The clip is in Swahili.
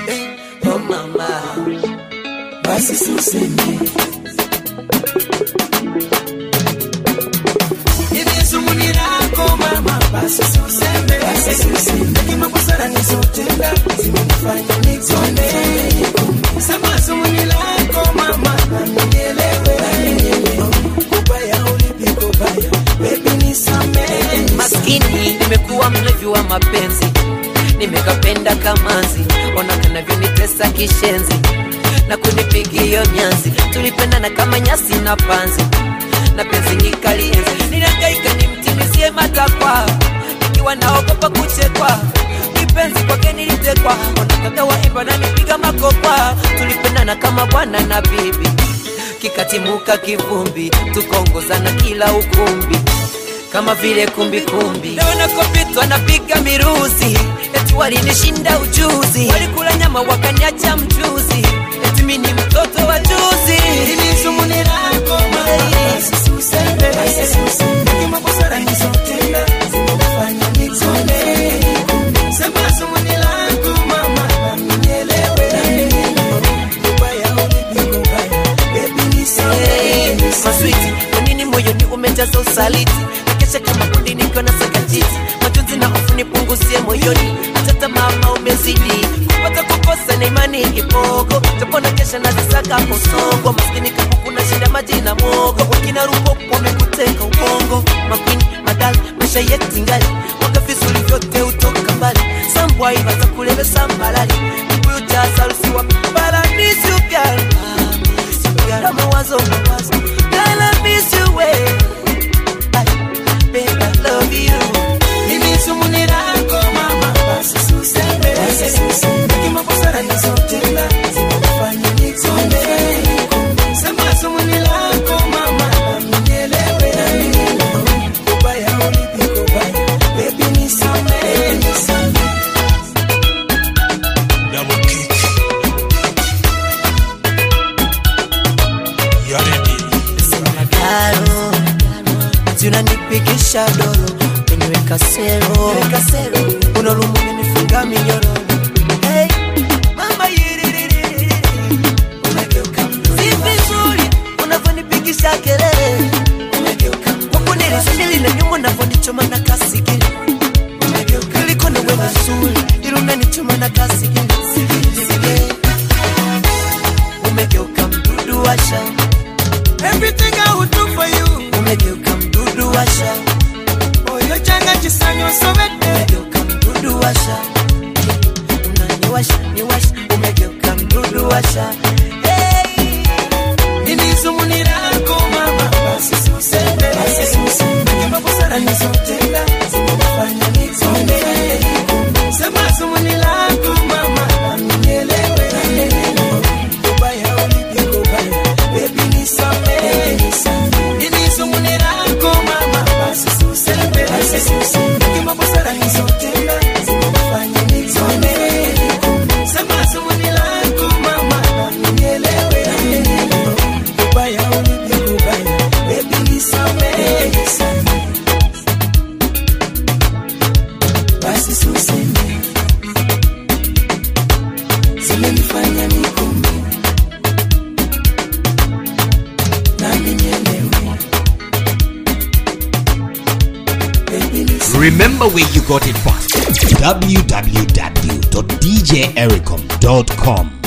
eh, oh mama basi suseme Nilizomunirako mama basi suseme basi suseme Hekima busara nizotenda zimenifanya nikone Sema zomunirako mama na nielewe Kubaya ulipi kubaya baby nisamehe maskini nimekuwa mlevi wa mapenzi nimekapenda kamanzi ona kanavyonitesa kishenzi na kunipigia nyanzi tulipendana kama nyasi na panzi na penzi nikalienzi nilihangaika nimtimizie matakwa nikiwa naogopa kuchekwa kipenzi kwake nilitekwa ona kaka waimba na nipiga makokwa tulipendana kama bwana na bibi kikatimuka kivumbi tukaongozana kila ukumbi kama vile kumbikumbi naona kopitwa napiga miruzi eti walinishinda ujuzi walikula nyama wakaniacha mchuzi eti mi ni mtoto wa juzi Nilizomunirako mama basi suseme basi suseme Hekima busara nizotenda zimenifanya nikone Sema zomunirako mama na nielewe Kubaya ulipi kubaya baby nisamehe maswiti kwa nini moyoni umejaza usaliti nakesha kama kundi nikiwa na sakatiti majonzi na hofu nipunguzie moyoni hata mama umezidi kupata kukosa na imani kipogo tapona kesha nazisaka posongo maskini kama kuna shida maji na mogo wakina rupo wamekuteka ubongo makwini madali maisha yetu ngali mwaka vizuri vyote utoka mbali sambwai watakulevesa malali kibuyu cha sarusi wa paradisi ubyala Got mawazo mawazo Girl, I miss you way Babe, I love you Nilizomunirako mama basi suseme basi suseme Hekima busara nizotenda zimenifanya nikone Sema zomunirako mama na nielewe Kubaya ulipi kubaya baby nisamehe nisamehe Double kick. You ready? Karo Zinanipigisha dolo Umeniweka sero Unarumu umenifunga minyororo Hey, mama yiririri Umegeuka mzuri Si vizuri unavyonipigisha kelele Huku nilisubiri na nyuma unavyonichoma na kasigiri Umegeuka Kuliko na wewe nzuri Ila unanichoma na kasigiri Sigiri. Umegeuka mdudu wa shamba Everything I would do for you umegeuka mdudu washa Oyo changa chisanyo sobete umegeuka mdudu washa unaniwasha niwasha umegeuka mdudu washa hey. Nilizomunirako mama basi suseme basi suseme Hekima busara nizotenda zimenifanya nikone Sema zomunirako mama na nielewe Kubaya ulipi kubaya baby nisamehe Nilizomunirako mama basi suseme basi suseme Hekima busara nizotenda zimenifanya nikone Sema zomunirako mama na nielewe Kubaya ulipi kubaya baby nisamehe basi suseme zimenifanya nikome nami nielewe baby nisamehe Remember where you got it from. www.djericom.com